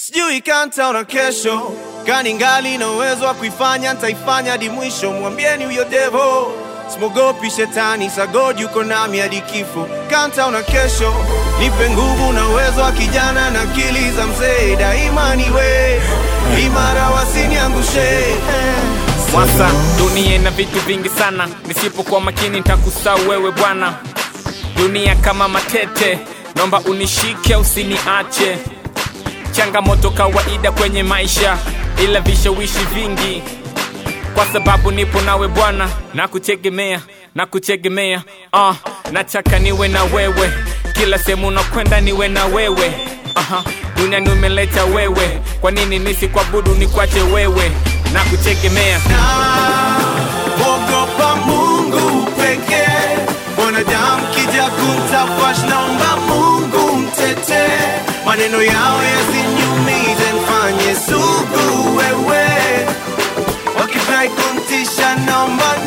sijui kanta na kesho kani ngali na uwezo wa kuifanya ntaifanya hadi mwisho mwambieni huyo devo simogopi shetani sagod yuko nami hadi kifo kanta na kesho nipe nguvu na uwezo wa kijana na akili za mzee daima niwe imara wasiniangushe Mwasa, dunia ina vitu vingi sana, nisipokuwa makini nitakusahau wewe bwana. Dunia kama matete, naomba unishike usiniache. Changamoto kawaida kwenye maisha, ila vishawishi vingi, kwa sababu nipo nawe Bwana, na kutegemea na kutegemea. Uh, nataka niwe na wewe kila sehemu nakwenda, niwe na wewe Aha, dunia nimeleta wewe, kwa nini nisikuabudu nikwache wewe na kutegemea Ogopa Mungu pekee, mwanadamu kija kumtafash, naomba Mungu mtete, maneno yao yasiniumize, mfanye sugu wewe, wakifurahi kumtisha, naomba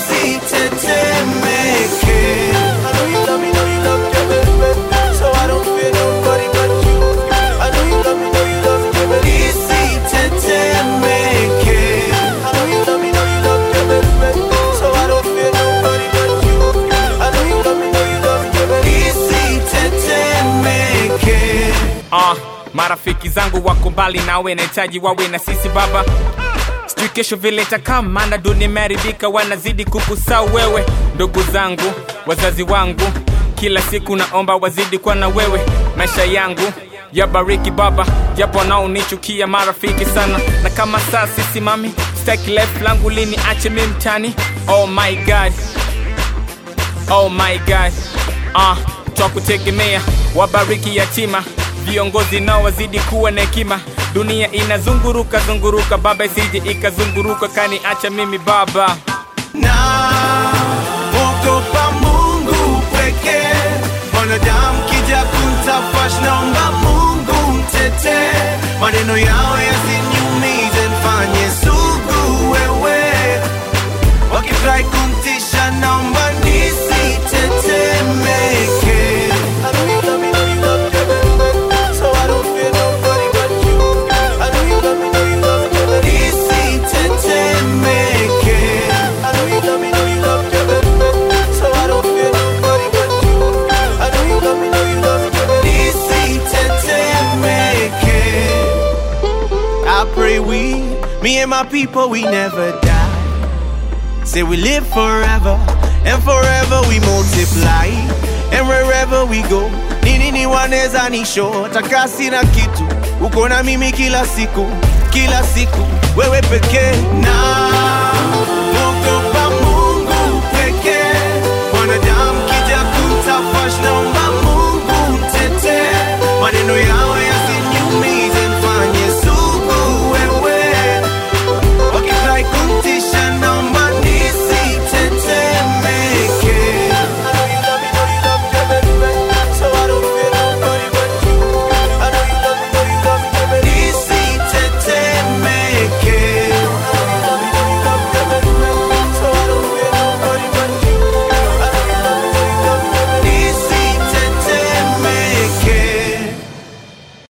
nisitetemeke. I know you love me, know you love me, baby, so I don't fear nobody but you. I know you love me, know you love me, baby, nisitetemeke. I know you love me, know you love me, baby, so I don't fear nobody but you. I know you love me, know you love me, baby, nisitetemeke. Ah, marafiki zangu wako mbali nawe, nahitaji wawe na sisi baba. Sijui kesho vile itakaa, maana dunia imeharibika, wanazidi kukusahau wewe. Ndugu zangu, wazazi wangu, kila siku naomba wazidi kuwa na wewe. Maisha yangu yabariki Baba, japo wanaonichukia marafiki sana, na kama saa sisimami, sitaki life langu lini ache mimi mtani. Oh my God, Oh my God, ah, twakutegemea, wabariki yatima, viongozi nao wazidi kuwa na hekima. Dunia inazunguruka zunguruka, baba isije ikazunguruka kani acha mimi baba. na ogopa Mungu pekee. Mwanadamu kija kumtafash, naomba Mungu mtete, maneno yao yasiniumize, mfanye sugu wewe, wakifurahi kumtisha, naomba nisitetemeke. I know you love me, know you love me, baby, so I don't fear nobody but you. I know you love me, know you love me, baby, nisitetemeke. I know you love me, know you love me, baby, so I don't fear nobody but you. I know you love me, know you love me, baby, nisitetemeke. I pray we, me and my people, we never die. Say we live forever, and forever we multiply, and wherever we go, nini ni waneza nisho, takasi na kitu, uko na mimi kila siku, kila siku, wewe pekee na